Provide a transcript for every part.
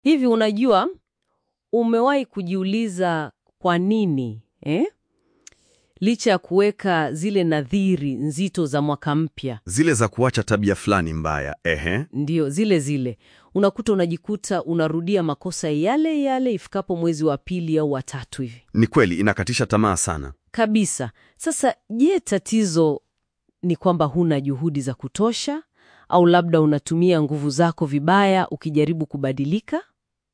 Hivi unajua, umewahi kujiuliza kwa nini eh? Licha ya kuweka zile nadhiri nzito za mwaka mpya, Zile za kuacha tabia fulani mbaya, ehe. ndio zile zile, unakuta unajikuta unarudia makosa yale yale ifikapo mwezi wa pili au wa tatu hivi Ni kweli inakatisha tamaa sana. kabisa. Sasa je, tatizo ni kwamba huna juhudi za kutosha, au labda unatumia nguvu zako vibaya ukijaribu kubadilika?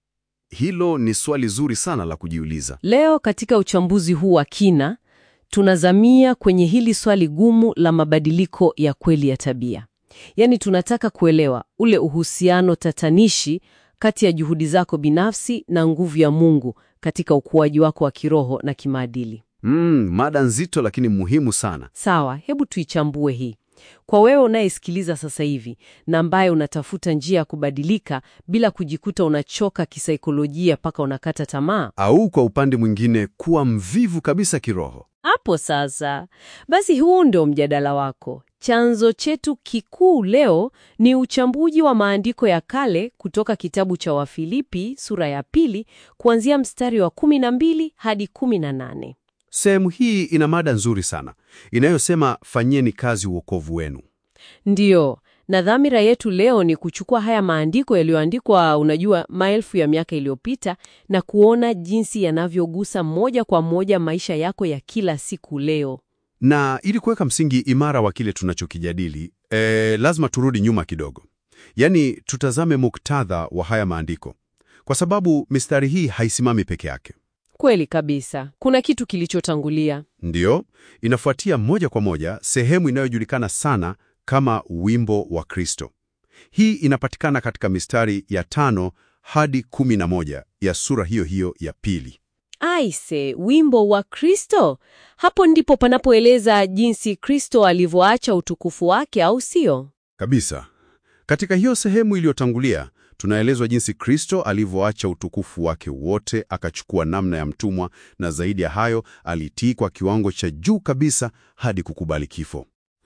Hilo ni swali zuri sana la kujiuliza. Leo katika uchambuzi huu wa kina tunazamia kwenye hili swali gumu la mabadiliko ya kweli ya tabia. Yaani tunataka kuelewa ule uhusiano tatanishi kati ya juhudi zako binafsi na nguvu ya Mungu katika ukuaji wako wa kiroho na kimaadili. Mm, mada nzito lakini muhimu sana. Sawa, hebu tuichambue hii. Kwa wewe unayesikiliza sasa hivi na ambaye unatafuta njia ya kubadilika bila kujikuta unachoka kisaikolojia mpaka unakata tamaa, Au kwa upande mwingine kuwa mvivu kabisa kiroho. Hapo sasa, basi huu ndio mjadala wako. Chanzo chetu kikuu leo ni uchambuzi wa maandiko ya kale kutoka kitabu cha Wafilipi sura ya pili kuanzia mstari wa 12 hadi 18. Sehemu hii ina mada nzuri sana inayosema fanyeni kazi uokovu wenu. Ndiyo, na dhamira yetu leo ni kuchukua haya maandiko yaliyoandikwa, unajua, maelfu ya miaka iliyopita na kuona jinsi yanavyogusa moja kwa moja maisha yako ya kila siku leo. Na ili kuweka msingi imara wa kile tunachokijadili, eh, lazima turudi nyuma kidogo, yaani tutazame muktadha wa haya maandiko, kwa sababu mistari hii haisimami peke yake. Kweli kabisa, kuna kitu kilichotangulia. Ndiyo, inafuatia moja kwa moja sehemu inayojulikana sana kama wimbo wa Kristo. Hii inapatikana katika mistari ya tano hadi kumi na moja ya sura hiyo hiyo ya pili. Aise, wimbo wa Kristo. Hapo ndipo panapoeleza jinsi Kristo alivyoacha utukufu wake, au sio? Kabisa. Katika hiyo sehemu iliyotangulia, tunaelezwa jinsi Kristo alivyoacha utukufu wake wote, akachukua namna ya mtumwa, na zaidi ya hayo, alitii kwa kiwango cha juu kabisa hadi kukubali kifo.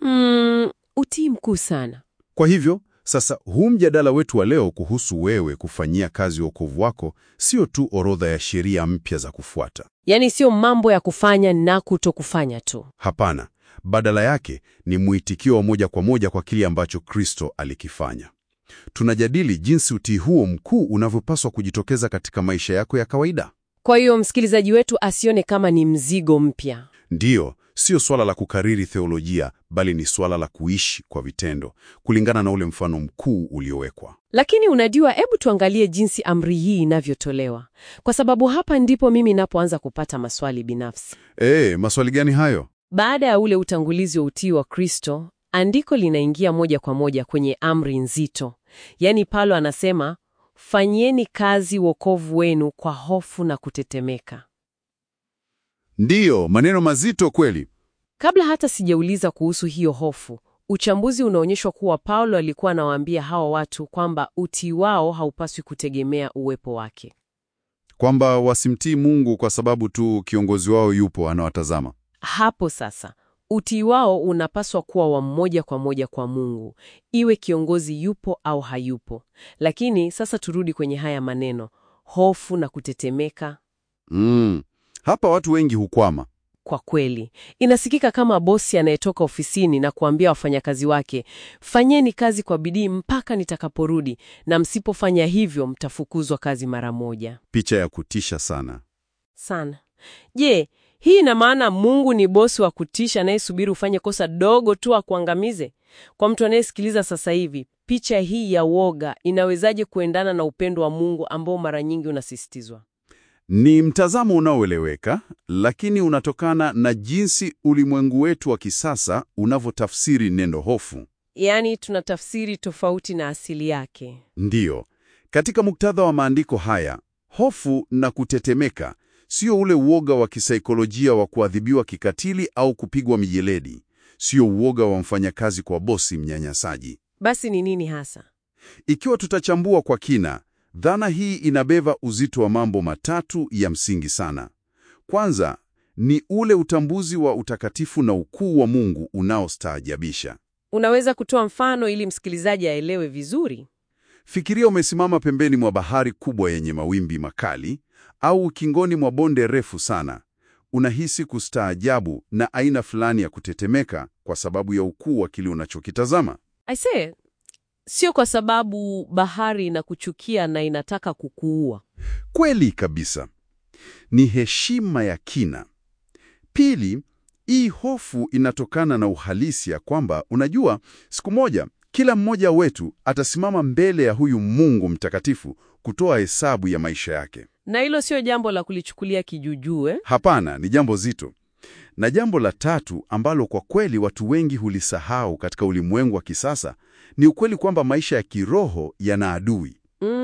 Mm, utii mkuu sana. Kwa hivyo sasa, huu mjadala wetu wa leo kuhusu wewe kufanyia kazi wokovu wako sio tu orodha ya sheria mpya za kufuata. Yaani sio mambo ya kufanya na kutokufanya tu. Hapana, badala yake ni mwitikio wa moja kwa moja kwa kile ambacho Kristo alikifanya. Tunajadili jinsi utii huo mkuu unavyopaswa kujitokeza katika maisha yako ya kawaida. Kwa hiyo msikilizaji wetu asione kama ni mzigo mpya. Ndiyo, sio swala la kukariri theolojia, bali ni swala la kuishi kwa vitendo kulingana na ule mfano mkuu uliowekwa. Lakini unajua, hebu tuangalie jinsi amri hii inavyotolewa, kwa sababu hapa ndipo mimi napoanza kupata maswali binafsi. Eh, maswali gani hayo? Baada ya ule utangulizi wa utii wa Kristo, andiko linaingia moja kwa moja kwenye amri nzito. Yaani Paulo anasema, fanyeni kazi wokovu wenu kwa hofu na kutetemeka. Ndiyo, maneno mazito kweli. Kabla hata sijauliza kuhusu hiyo hofu, uchambuzi unaonyeshwa kuwa Paulo alikuwa anawaambia hawa watu kwamba utii wao haupaswi kutegemea uwepo wake. Kwamba wasimtii Mungu kwa sababu tu kiongozi wao yupo anawatazama. Hapo sasa, utii wao unapaswa kuwa wa moja kwa moja kwa Mungu, iwe kiongozi yupo au hayupo. Lakini sasa turudi kwenye haya maneno, hofu na kutetemeka. Mm. Hapa watu wengi hukwama. Kwa kweli, inasikika kama bosi anayetoka ofisini na kuambia wafanyakazi wake, fanyeni kazi kwa bidii mpaka nitakaporudi, na msipofanya hivyo mtafukuzwa kazi mara moja. Picha ya kutisha sana. Sana. Je, hii ina maana Mungu ni bosi wa kutisha anayesubiri ufanye kosa dogo tu akuangamize? Kwa mtu anayesikiliza sasa hivi, picha hii ya woga inawezaje kuendana na upendo wa Mungu ambao mara nyingi unasisitizwa? Ni mtazamo unaoeleweka, lakini unatokana na jinsi ulimwengu wetu wa kisasa unavyotafsiri neno hofu. Yaani tunatafsiri tofauti na asili yake. Ndiyo, katika muktadha wa maandiko haya, hofu na kutetemeka sio ule uoga wa kisaikolojia wa kuadhibiwa kikatili au kupigwa mijeledi, sio uoga wa mfanyakazi kwa bosi mnyanyasaji. Basi ni nini hasa? Ikiwa tutachambua kwa kina, dhana hii inabeba uzito wa mambo matatu ya msingi sana. Kwanza ni ule utambuzi wa utakatifu na ukuu wa Mungu unaostaajabisha. Unaweza kutoa mfano ili msikilizaji aelewe vizuri? Fikiria umesimama pembeni mwa bahari kubwa yenye mawimbi makali au ukingoni mwa bonde refu sana. Unahisi kustaajabu na aina fulani ya kutetemeka kwa sababu ya ukuu wa kile unachokitazama. Aisee, sio kwa sababu bahari inakuchukia na inataka kukuua. Kweli kabisa, ni heshima ya kina. Pili, hii hofu inatokana na uhalisia kwamba unajua, siku moja kila mmoja wetu atasimama mbele ya huyu Mungu mtakatifu kutoa hesabu ya maisha yake. Na hilo sio jambo la kulichukulia kijujuu eh? Hapana, ni jambo zito. Na jambo la tatu ambalo kwa kweli watu wengi hulisahau katika ulimwengu wa kisasa ni ukweli kwamba maisha ya kiroho yana adui.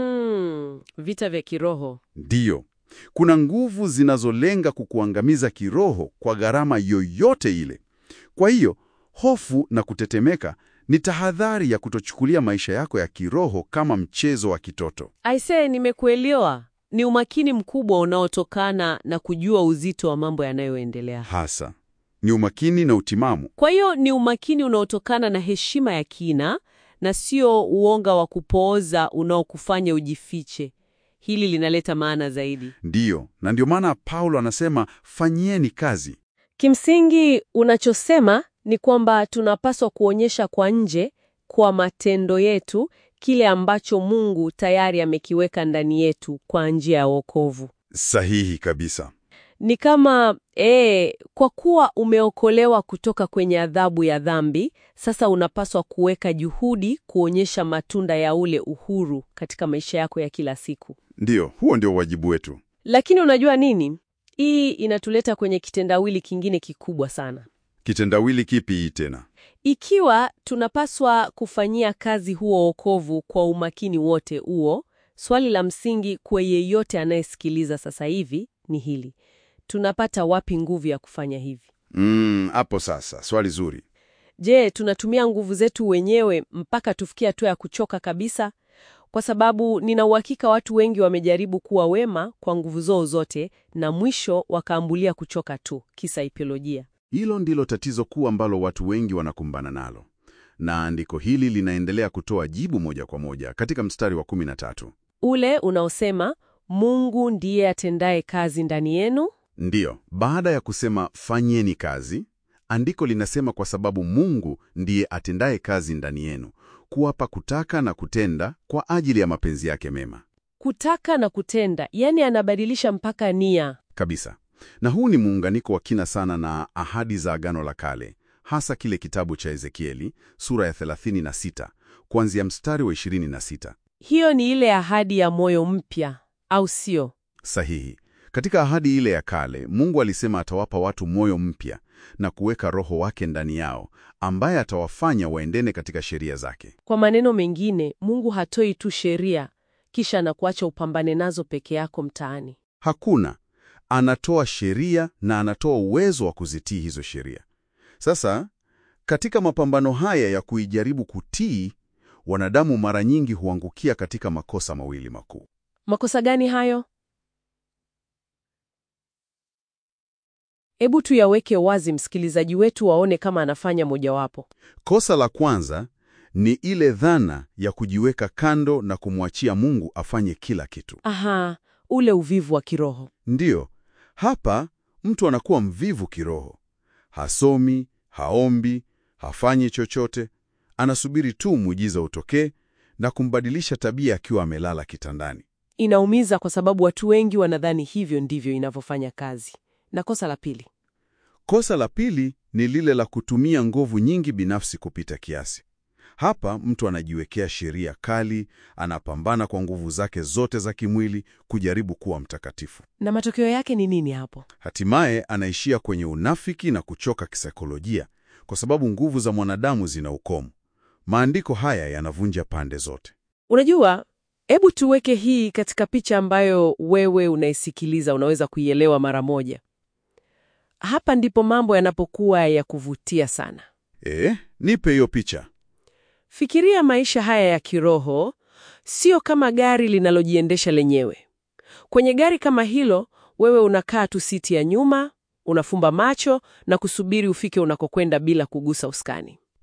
Mm, vita vya kiroho. Ndiyo, kuna nguvu zinazolenga kukuangamiza kiroho kwa gharama yoyote ile. Kwa hiyo, hofu na kutetemeka ni tahadhari ya kutochukulia maisha yako ya kiroho kama mchezo wa kitoto. Aisee, nimekuelewa. Ni umakini mkubwa unaotokana na kujua uzito wa mambo yanayoendelea. Hasa ni umakini na utimamu. Kwa hiyo ni umakini unaotokana na heshima ya kina na sio uonga wa kupooza unaokufanya ujifiche. Hili linaleta maana zaidi. Ndiyo, na ndio maana Paulo anasema fanyieni kazi. Kimsingi, unachosema ni kwamba tunapaswa kuonyesha kwa nje, kwa matendo yetu, kile ambacho Mungu tayari amekiweka ndani yetu kwa njia ya wokovu. Sahihi kabisa. Ni kama ee, kwa kuwa umeokolewa kutoka kwenye adhabu ya dhambi, sasa unapaswa kuweka juhudi kuonyesha matunda ya ule uhuru katika maisha yako ya kila siku. Ndiyo, huo ndio wajibu wetu. Lakini unajua nini? Hii inatuleta kwenye kitendawili kingine kikubwa sana. Kitendawili kipi hii tena? Ikiwa tunapaswa kufanyia kazi huo wokovu kwa umakini wote huo, swali la msingi kwa yeyote anayesikiliza sasa hivi ni hili: tunapata wapi nguvu ya kufanya hivi? Mm, hapo sasa, swali zuri. Je, tunatumia nguvu zetu wenyewe mpaka tufikie hatua ya kuchoka kabisa? Kwa sababu nina uhakika watu wengi wamejaribu kuwa wema kwa nguvu zao zote na mwisho wakaambulia kuchoka tu kisaikolojia. Hilo ndilo tatizo kuu ambalo watu wengi wanakumbana nalo, na andiko hili linaendelea kutoa jibu moja kwa moja katika mstari wa 13. Ule unaosema Mungu ndiye atendaye kazi ndani yenu. Ndiyo, baada ya kusema fanyeni kazi, andiko linasema kwa sababu Mungu ndiye atendaye kazi ndani yenu, kuwapa kutaka na kutenda kwa ajili ya mapenzi yake mema. Kutaka na kutenda, yani anabadilisha mpaka nia. Kabisa. Na huu ni muunganiko wa kina sana na ahadi za Agano la Kale, hasa kile kitabu cha Ezekieli sura ya 36 kuanzia mstari wa 26. Hiyo ni ile ahadi ya moyo mpya, au sio? Sahihi. Katika ahadi ile ya kale, Mungu alisema atawapa watu moyo mpya na kuweka Roho wake ndani yao, ambaye atawafanya waendene katika sheria zake. Kwa maneno mengine, Mungu hatoi tu sheria kisha na kuacha upambane nazo peke yako mtaani. Hakuna, anatoa sheria na anatoa uwezo wa kuzitii hizo sheria. Sasa, katika mapambano haya ya kuijaribu kutii, wanadamu mara nyingi huangukia katika makosa mawili makuu. Makosa gani hayo? Hebu tuyaweke wazi, msikilizaji wetu waone kama anafanya mojawapo. Kosa la kwanza ni ile dhana ya kujiweka kando na kumwachia Mungu afanye kila kitu. Aha, ule uvivu wa kiroho. Ndiyo, hapa mtu anakuwa mvivu kiroho. Hasomi, haombi, hafanyi chochote, anasubiri tu muujiza utokee na kumbadilisha tabia akiwa amelala kitandani. Inaumiza kwa sababu watu wengi wanadhani hivyo ndivyo inavyofanya kazi. Na kosa la pili, Kosa la pili ni lile la kutumia nguvu nyingi binafsi kupita kiasi. Hapa mtu anajiwekea sheria kali, anapambana kwa nguvu zake zote za kimwili kujaribu kuwa mtakatifu. na matokeo yake ni nini hapo? Hatimaye anaishia kwenye unafiki na kuchoka kisaikolojia, kwa sababu nguvu za mwanadamu zina ukomo. Maandiko haya yanavunja pande zote. Unajua, hebu tuweke hii katika picha ambayo wewe unaisikiliza unaweza kuielewa mara moja. Hapa ndipo mambo yanapokuwa ya kuvutia sana. E, nipe hiyo picha. Fikiria maisha haya ya kiroho sio kama gari linalojiendesha lenyewe. Kwenye gari kama hilo, wewe unakaa tu siti ya nyuma, unafumba macho na kusubiri ufike unakokwenda bila kugusa usukani.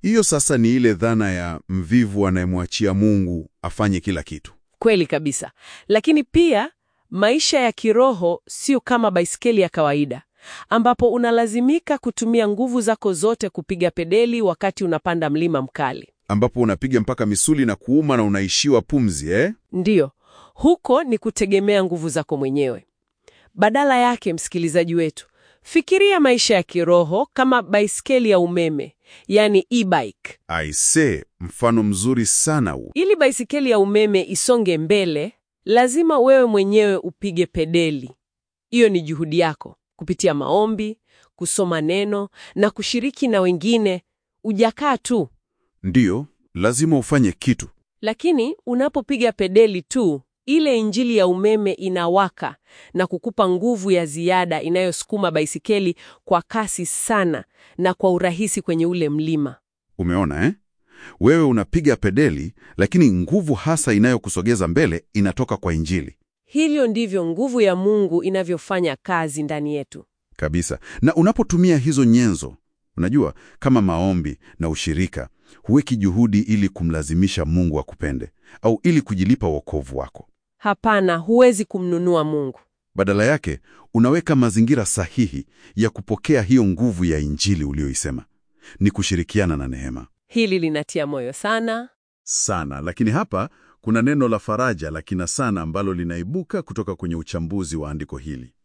Hiyo sasa ni ile dhana ya mvivu anayemwachia Mungu afanye kila kitu. Kweli kabisa. Lakini pia maisha ya kiroho sio kama baiskeli ya kawaida ambapo unalazimika kutumia nguvu zako zote kupiga pedeli wakati unapanda mlima mkali. Ambapo unapiga mpaka misuli na kuuma na unaishiwa pumzi eh? Ndiyo, huko ni kutegemea nguvu zako mwenyewe. Badala yake, msikilizaji wetu, fikiria maisha ya kiroho kama baiskeli ya umeme, yani e-bike. Aise, mfano mzuri sana huu. Ili baisikeli ya umeme isonge mbele, lazima wewe mwenyewe upige pedeli. Hiyo ni juhudi yako kupitia maombi, kusoma neno na kushiriki na wengine. Ujakaa tu. Ndiyo, lazima ufanye kitu. Lakini unapopiga pedeli tu, ile injili ya umeme inawaka na kukupa nguvu ya ziada inayosukuma baisikeli kwa kasi sana na kwa urahisi kwenye ule mlima. Umeona eh? Wewe unapiga pedeli, lakini nguvu hasa inayokusogeza mbele inatoka kwa Injili Hivyo ndivyo nguvu ya Mungu inavyofanya kazi ndani yetu. kabisa. Na unapotumia hizo nyenzo, unajua, kama maombi na ushirika, huweki juhudi ili kumlazimisha Mungu akupende au ili kujilipa wokovu wako. Hapana, huwezi kumnunua Mungu. Badala yake, unaweka mazingira sahihi ya kupokea hiyo nguvu ya Injili uliyoisema. Ni kushirikiana na neema Hili linatia moyo sana. sana. Lakini hapa kuna neno la faraja la kina sana ambalo linaibuka kutoka kwenye uchambuzi wa andiko hili.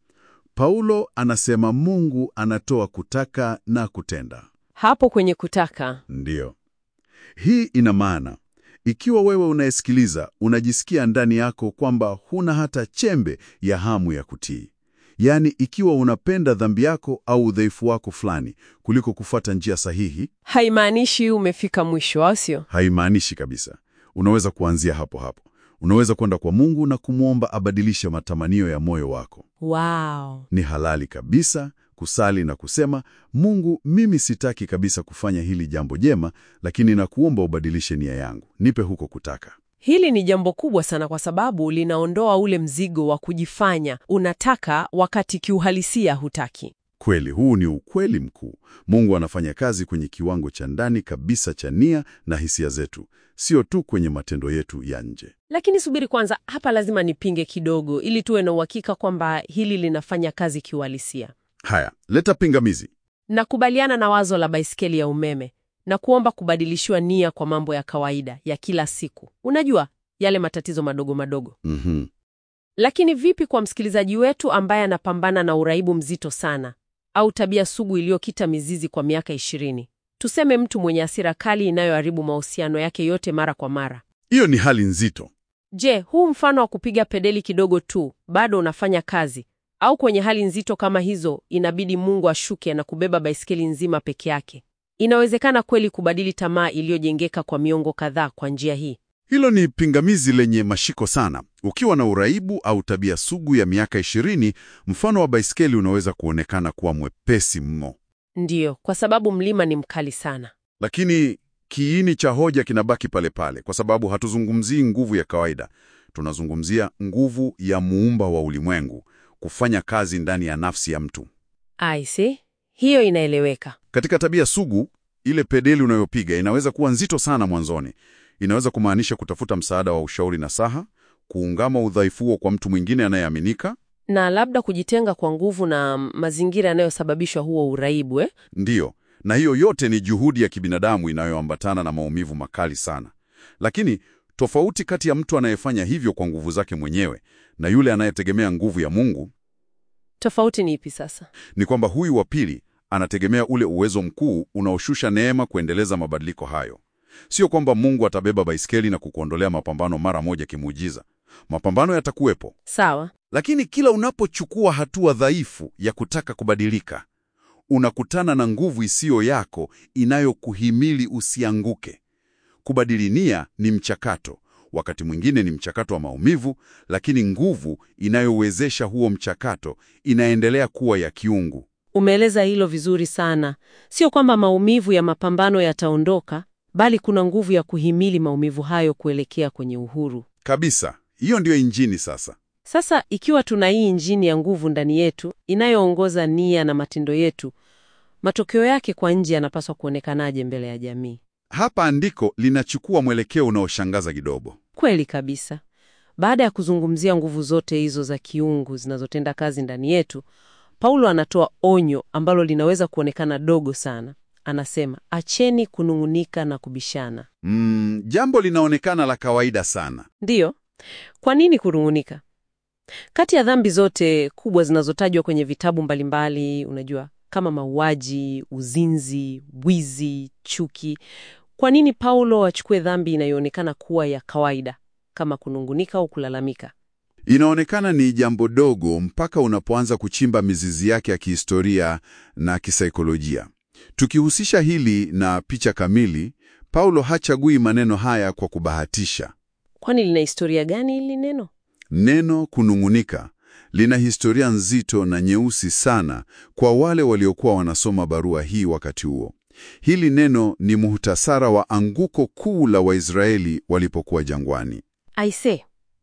Paulo anasema Mungu anatoa kutaka na kutenda. Hapo kwenye kutaka, Ndiyo, hii ina maana ikiwa wewe unayesikiliza unajisikia ndani yako kwamba huna hata chembe ya hamu ya kutii, yaani ikiwa unapenda dhambi yako au udhaifu wako fulani kuliko kufuata njia sahihi, haimaanishi umefika mwisho, au sio? haimaanishi kabisa. Unaweza kuanzia hapo hapo. Unaweza kwenda kwa Mungu na kumwomba abadilishe matamanio ya moyo wako. Wow. Ni halali kabisa kusali na kusema, Mungu, mimi sitaki kabisa kufanya hili jambo jema, lakini nakuomba ubadilishe nia yangu, nipe huko kutaka. Hili ni jambo kubwa sana kwa sababu linaondoa ule mzigo wa kujifanya unataka wakati kiuhalisia hutaki. Kweli, huu ni ukweli mkuu. Mungu anafanya kazi kwenye kiwango cha ndani kabisa cha nia na hisia zetu, sio tu kwenye matendo yetu ya nje. Lakini subiri kwanza, hapa lazima nipinge kidogo ili tuwe na uhakika kwamba hili linafanya kazi kiuhalisia. Haya, leta pingamizi. Nakubaliana na wazo la baiskeli ya umeme na kuomba kubadilishiwa nia kwa mambo ya kawaida ya kila siku. Unajua, yale matatizo madogo madogo. Mhm. Lakini vipi kwa msikilizaji wetu ambaye anapambana na uraibu mzito sana au tabia sugu iliyokita mizizi kwa miaka ishirini? Tuseme mtu mwenye hasira kali inayoharibu mahusiano yake yote mara kwa mara. Hiyo ni hali nzito. Je, huu mfano wa kupiga pedeli kidogo tu bado unafanya kazi? Au kwenye hali nzito kama hizo inabidi Mungu ashuke na kubeba baiskeli nzima peke yake? Inawezekana kweli kubadili tamaa iliyojengeka kwa miongo kadhaa kwa njia hii? Hilo ni pingamizi lenye mashiko sana. Ukiwa na uraibu au tabia sugu ya miaka ishirini, mfano wa baiskeli unaweza kuonekana kuwa mwepesi mno, Ndiyo, kwa sababu mlima ni mkali sana. lakini kiini cha hoja kinabaki pale pale, kwa sababu hatuzungumzii nguvu ya kawaida. Tunazungumzia nguvu ya muumba wa ulimwengu kufanya kazi ndani ya nafsi ya mtu. I see. Hiyo inaeleweka. Katika tabia sugu, ile pedeli unayopiga inaweza kuwa nzito sana mwanzoni. Inaweza kumaanisha kutafuta msaada wa ushauri na saha, kuungama udhaifu huo kwa mtu mwingine anayeaminika. Na labda kujitenga kwa nguvu na mazingira yanayosababisha huo uraibu eh? Ndiyo, na hiyo yote ni juhudi ya kibinadamu inayoambatana na maumivu makali sana. Lakini tofauti kati ya mtu anayefanya hivyo kwa nguvu zake mwenyewe na yule anayetegemea nguvu ya Mungu Tofauti ni ipi sasa? ni kwamba huyu wa pili anategemea ule uwezo mkuu unaoshusha neema kuendeleza mabadiliko hayo. Sio kwamba Mungu atabeba baiskeli na kukuondolea mapambano mara moja kimuujiza. Mapambano yatakuwepo, Sawa. lakini kila unapochukua hatua dhaifu ya kutaka kubadilika, unakutana na nguvu isiyo yako inayokuhimili usianguke. Kubadili nia ni mchakato, wakati mwingine ni mchakato wa maumivu, lakini nguvu inayowezesha huo mchakato inaendelea kuwa ya kiungu. Umeeleza hilo vizuri sana. Sio kwamba maumivu ya mapambano yataondoka, bali kuna nguvu ya kuhimili maumivu hayo kuelekea kwenye uhuru. Kabisa, hiyo ndiyo injini sasa. Sasa ikiwa tuna hii injini ya nguvu ndani yetu inayoongoza nia na matendo yetu, matokeo yake kwa nje yanapaswa kuonekanaje mbele ya jamii? hapa andiko linachukua mwelekeo unaoshangaza kidogo. Kweli kabisa. Baada ya kuzungumzia nguvu zote hizo za kiungu zinazotenda kazi ndani yetu, Paulo anatoa onyo ambalo linaweza kuonekana dogo sana. Anasema, acheni kunung'unika na kubishana. Mm, jambo linaonekana la kawaida sana. Ndiyo. Kwa nini kunung'unika? Kati ya dhambi zote kubwa zinazotajwa kwenye vitabu mbalimbali, unajua, kama mauaji, uzinzi, wizi, chuki, kwa nini Paulo achukue dhambi inayoonekana kuwa ya kawaida kama kunungunika au kulalamika? Inaonekana ni jambo dogo mpaka unapoanza kuchimba mizizi yake ya kihistoria na kisaikolojia. Tukihusisha hili na picha kamili, Paulo hachagui maneno haya kwa kubahatisha. Kwani lina historia gani hili neno? Neno kunung'unika lina historia nzito na nyeusi sana kwa wale waliokuwa wanasoma barua hii wakati huo. Hili neno ni muhtasara wa anguko kuu la Waisraeli walipokuwa jangwani. Aise,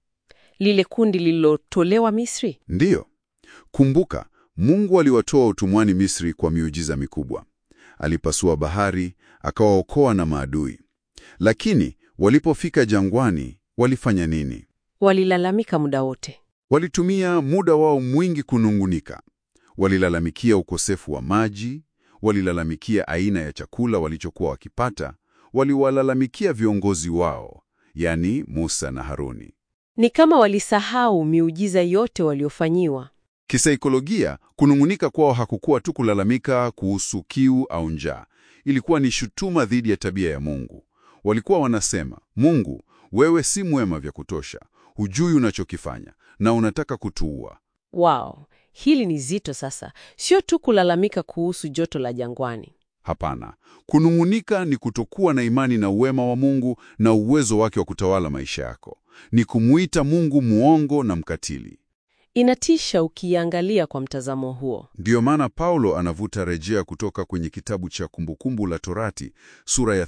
lile kundi lililotolewa Misri. Ndiyo, kumbuka, Mungu aliwatoa utumwani Misri kwa miujiza mikubwa. Alipasua bahari, akawaokoa na maadui. Lakini walipofika jangwani, walifanya nini? Walilalamika muda wote. Walitumia muda wao mwingi kunungunika. Walilalamikia ukosefu wa maji, walilalamikia aina ya chakula walichokuwa wakipata, waliwalalamikia viongozi wao, yani Musa na Haruni. Ni kama walisahau miujiza yote waliofanyiwa. Kisaikolojia, kunung'unika kwao hakukuwa tu kulalamika kuhusu kiu au njaa. Ilikuwa ni shutuma dhidi ya tabia ya Mungu. Walikuwa wanasema, Mungu, wewe si mwema vya kutosha, hujui unachokifanya na unataka kutuua. Wow, hili ni zito sasa. Sio tu kulalamika kuhusu joto la jangwani. Hapana, kunung'unika ni kutokuwa na imani na uwema wa Mungu na uwezo wake wa kutawala maisha yako. Ni kumuita Mungu muongo na mkatili. Inatisha ukiangalia kwa mtazamo huo. Ndiyo maana Paulo anavuta rejea kutoka kwenye kitabu cha Kumbukumbu la Torati sura ya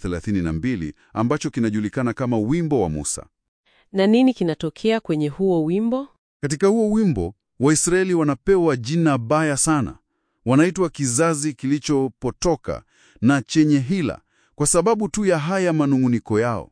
32 ambacho kinajulikana kama wimbo wa Musa. Na nini kinatokea kwenye huo wimbo? Katika huo wimbo, Waisraeli wanapewa jina baya sana. Wanaitwa kizazi kilichopotoka na chenye hila kwa sababu tu ya haya manung'uniko yao.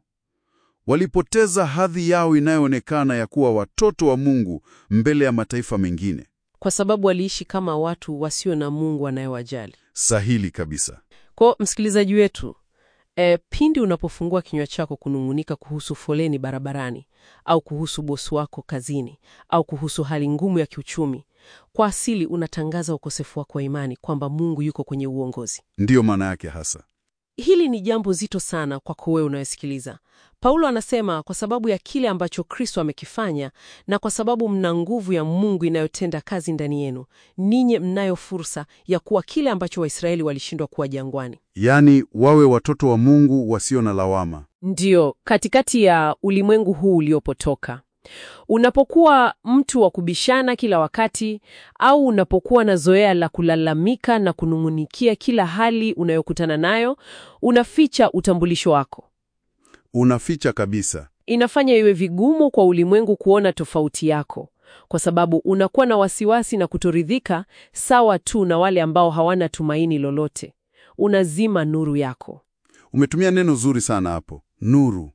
Walipoteza hadhi yao inayoonekana ya kuwa watoto wa Mungu mbele ya mataifa mengine. Kwa sababu waliishi kama watu wasio na Mungu anayewajali. Sahili kabisa. Kwa msikilizaji wetu, e, pindi unapofungua kinywa chako kunung'unika kuhusu foleni barabarani au kuhusu bosi wako kazini au kuhusu hali ngumu ya kiuchumi, kwa asili unatangaza ukosefu wako wa imani kwamba Mungu yuko kwenye uongozi. Ndiyo maana yake hasa. Hili ni jambo zito sana kwako wewe unayosikiliza. Paulo anasema kwa sababu ya kile ambacho Kristo amekifanya na kwa sababu mna nguvu ya Mungu inayotenda kazi ndani yenu, ninyi mnayo fursa ya kuwa kile ambacho Waisraeli walishindwa kuwa jangwani. Yaani wawe watoto wa Mungu wasio na lawama. Ndiyo, katikati ya ulimwengu huu uliopotoka. Unapokuwa mtu wa kubishana kila wakati au unapokuwa na zoea la kulalamika na kunung'unikia kila hali unayokutana nayo, unaficha utambulisho wako. Unaficha kabisa. Inafanya iwe vigumu kwa ulimwengu kuona tofauti yako, kwa sababu unakuwa na wasiwasi na kutoridhika sawa tu na wale ambao hawana tumaini lolote. Unazima nuru yako. Umetumia neno zuri sana hapo, nuru.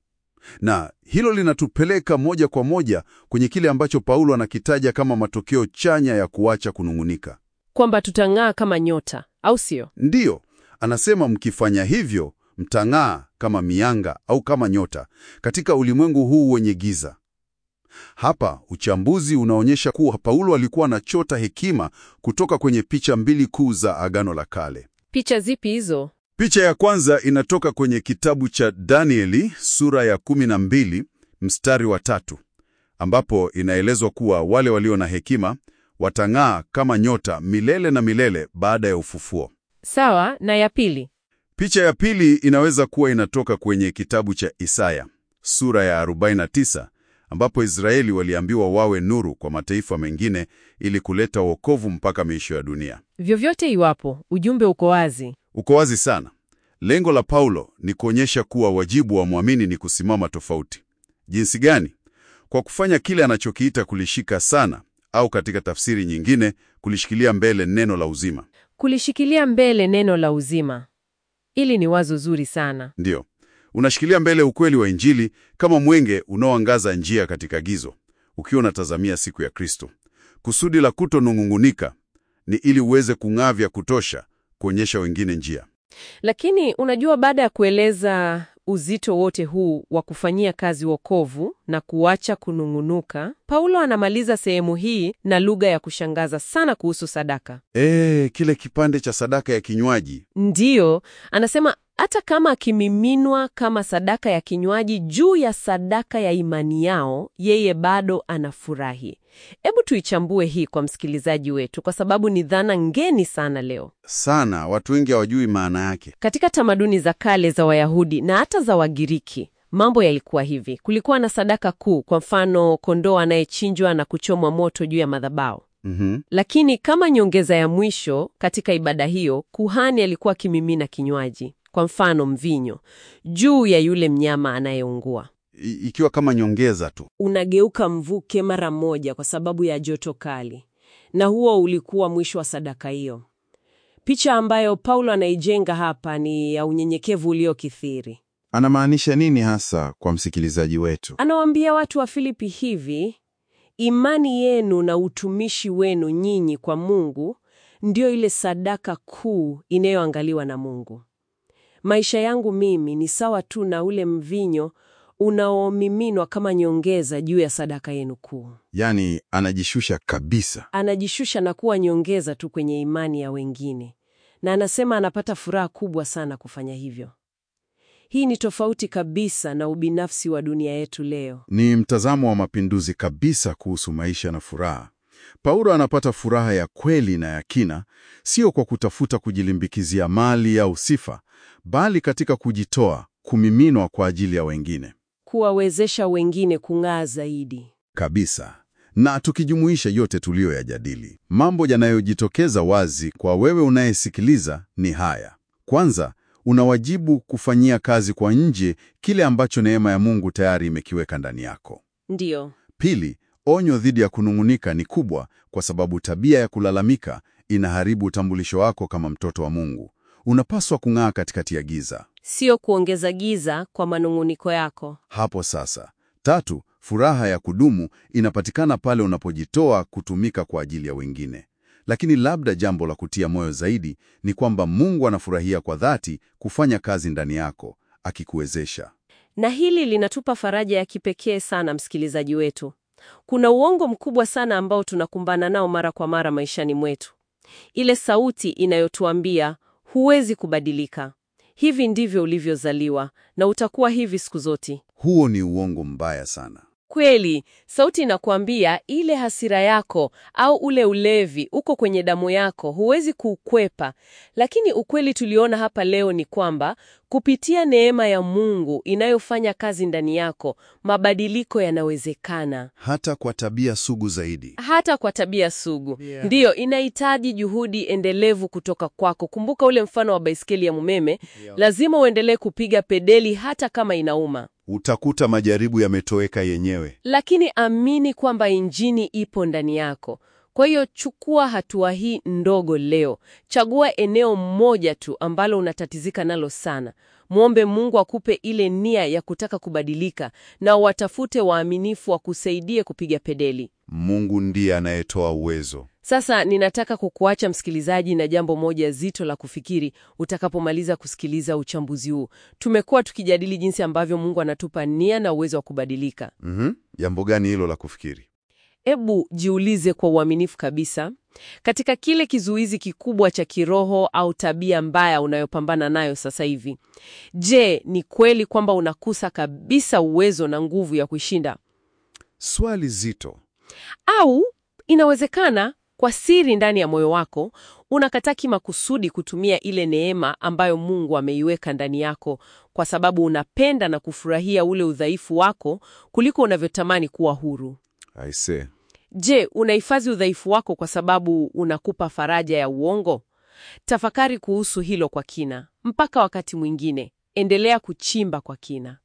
Na hilo linatupeleka moja kwa moja kwenye kile ambacho Paulo anakitaja kama matokeo chanya ya kuacha kunung'unika. Kwamba tutang'aa kama nyota, au sio? Ndiyo, anasema mkifanya hivyo mtang'aa kama mianga au kama nyota katika ulimwengu huu wenye giza. Hapa uchambuzi unaonyesha kuwa Paulo alikuwa anachota hekima kutoka kwenye picha mbili kuu za Agano la Kale. Picha zipi hizo? Picha ya kwanza inatoka kwenye kitabu cha Danieli sura ya 12 mstari wa tatu, ambapo inaelezwa kuwa wale walio na hekima watang'aa kama nyota milele na milele baada ya ufufuo. Sawa, na ya pili? Picha ya pili inaweza kuwa inatoka kwenye kitabu cha Isaya sura ya 49 ambapo Israeli waliambiwa wawe nuru kwa mataifa mengine ili kuleta wokovu mpaka miisho ya dunia. Vyovyote iwapo, ujumbe uko wazi. Uko wazi sana. Lengo la Paulo ni kuonyesha kuwa wajibu wa mwamini ni kusimama tofauti. Jinsi gani? Kwa kufanya kile anachokiita kulishika sana, au katika tafsiri nyingine, kulishikilia mbele neno la uzima. Kulishikilia mbele neno la uzima. Hili ni wazo zuri sana. Ndiyo, Unashikilia mbele ukweli wa Injili kama mwenge unaoangaza njia katika gizo, ukiwa unatazamia siku ya Kristo. Kusudi la kutonung'unika ni ili uweze kung'aa vya kutosha kuonyesha wengine njia. Lakini unajua, baada ya kueleza uzito wote huu wa kufanyia kazi wokovu na kuacha kunung'unuka, Paulo anamaliza sehemu hii na lugha ya kushangaza sana kuhusu sadaka. E, kile kipande cha sadaka ya kinywaji. Ndiyo, anasema hata kama akimiminwa kama sadaka ya kinywaji juu ya sadaka ya imani yao, yeye bado anafurahi. Hebu tuichambue hii kwa msikilizaji wetu, kwa sababu ni dhana ngeni sana leo. Sana watu wengi hawajui maana yake. Katika tamaduni za kale za Wayahudi na hata za Wagiriki, mambo yalikuwa hivi. Kulikuwa na sadaka kuu, kwa mfano kondoo anayechinjwa na kuchomwa moto juu ya madhabahu. Mhm. Lakini kama nyongeza ya mwisho katika ibada hiyo, kuhani alikuwa akimimina kinywaji, kwa mfano mvinyo, juu ya yule mnyama anayeungua. I- ikiwa kama nyongeza tu. Unageuka mvuke mara moja kwa sababu ya joto kali, na huo ulikuwa mwisho wa sadaka hiyo. Picha ambayo Paulo anaijenga hapa ni ya unyenyekevu uliokithiri. Anamaanisha nini hasa kwa msikilizaji wetu? Anawaambia watu wa Filipi hivi: imani yenu na utumishi wenu nyinyi kwa Mungu ndiyo ile sadaka kuu inayoangaliwa na Mungu. Maisha yangu mimi ni sawa tu na ule mvinyo unaomiminwa kama nyongeza juu ya sadaka yenu kuu. Yaani anajishusha kabisa. Anajishusha na kuwa nyongeza tu kwenye imani ya wengine, na anasema anapata furaha kubwa sana kufanya hivyo. Hii ni tofauti kabisa na ubinafsi wa dunia yetu leo. Ni mtazamo wa mapinduzi kabisa kuhusu maisha na furaha. Paulo anapata furaha ya kweli na ya kina, sio kwa kutafuta kujilimbikizia mali au sifa, bali katika kujitoa, kumiminwa kwa ajili ya wengine. kuwawezesha wengine kung'aa zaidi. Kabisa. Na tukijumuisha yote tuliyoyajadili, mambo yanayojitokeza wazi kwa wewe unayesikiliza ni haya. Kwanza, una wajibu kufanyia kazi kwa nje kile ambacho neema ya Mungu tayari imekiweka ndani yako. Ndiyo, Pili, onyo dhidi ya kunung'unika ni kubwa kwa sababu tabia ya kulalamika inaharibu utambulisho wako kama mtoto wa Mungu. Unapaswa kung'aa katikati ya giza. sio kuongeza giza kwa manung'uniko yako. Hapo sasa. Tatu, furaha ya kudumu inapatikana pale unapojitoa kutumika kwa ajili ya wengine. Lakini labda jambo la kutia moyo zaidi ni kwamba Mungu anafurahia kwa dhati kufanya kazi ndani yako, akikuwezesha. Na hili linatupa faraja ya kipekee sana, msikilizaji wetu. Kuna uongo mkubwa sana ambao tunakumbana nao mara kwa mara maishani mwetu, ile sauti inayotuambia huwezi kubadilika, hivi ndivyo ulivyozaliwa na utakuwa hivi siku zote. Huo ni uongo mbaya sana. Kweli, sauti inakuambia ile hasira yako au ule ulevi uko kwenye damu yako, huwezi kuukwepa. Lakini ukweli tuliona hapa leo ni kwamba kupitia neema ya Mungu inayofanya kazi ndani yako, mabadiliko yanawezekana, Hata kwa tabia sugu zaidi. hata kwa tabia sugu. Ndiyo, inahitaji juhudi endelevu kutoka kwako. Kumbuka ule mfano wa baiskeli ya umeme, lazima uendelee kupiga pedeli hata kama inauma. Utakuta majaribu yametoweka yenyewe. Lakini amini kwamba injini ipo ndani yako. Kwa hiyo chukua hatua hii ndogo leo. Chagua eneo moja tu ambalo unatatizika nalo sana. Mwombe Mungu akupe ile nia ya kutaka kubadilika na watafute waaminifu wa kusaidie kupiga pedeli. Mungu ndiye anayetoa uwezo. Sasa ninataka kukuacha msikilizaji na jambo moja zito la kufikiri utakapomaliza kusikiliza uchambuzi huu. Tumekuwa tukijadili jinsi ambavyo Mungu anatupa nia na uwezo wa kubadilika. Mhm. Jambo gani hilo la kufikiri? Ebu jiulize kwa uaminifu kabisa, katika kile kizuizi kikubwa cha kiroho au tabia mbaya unayopambana nayo sasa hivi, je, ni kweli kwamba unakusa kabisa uwezo na nguvu ya kuishinda? Swali zito. Au inawezekana kwa siri ndani ya moyo wako unakataa kimakusudi kutumia ile neema ambayo Mungu ameiweka ndani yako kwa sababu unapenda na kufurahia ule udhaifu wako kuliko unavyotamani kuwa huru. I see. Je, unahifadhi udhaifu wako kwa sababu unakupa faraja ya uongo? Tafakari kuhusu hilo kwa kina. Mpaka wakati mwingine, endelea kuchimba kwa kina.